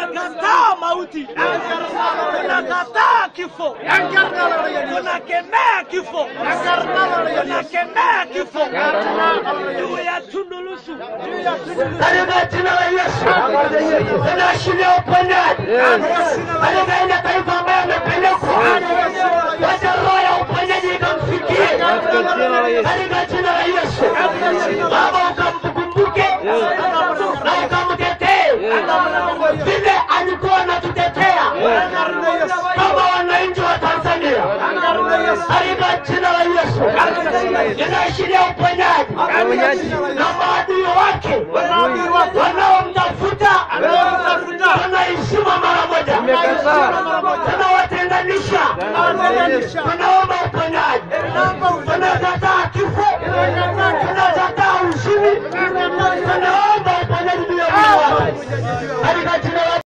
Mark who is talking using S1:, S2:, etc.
S1: tunakataa mauti, tunakataa kifo, tunakemea kifo, tunakemea kifo juu ya Tundu Lissu.
S2: katika jina la Yesu tunaashiria uponyaji katika ile taifa ambayo amepelekwa, wacha roho ya uponyaji ikamfikie katika jina la Yesu. Baba, ukamkumbuke na ukamtetee vile alikuwa anatutetea kama wananchi wa Tanzania katika jina la Yesu. Inaashiria uponyaji na maadui wake wanaomtafuta wanaishima mara moja, tunawatenganisha, tunaomba uponyaji, tunakataa kifo, tunakataa ushindi, tunaomba uponyaji juu ya mwili wake katika jina la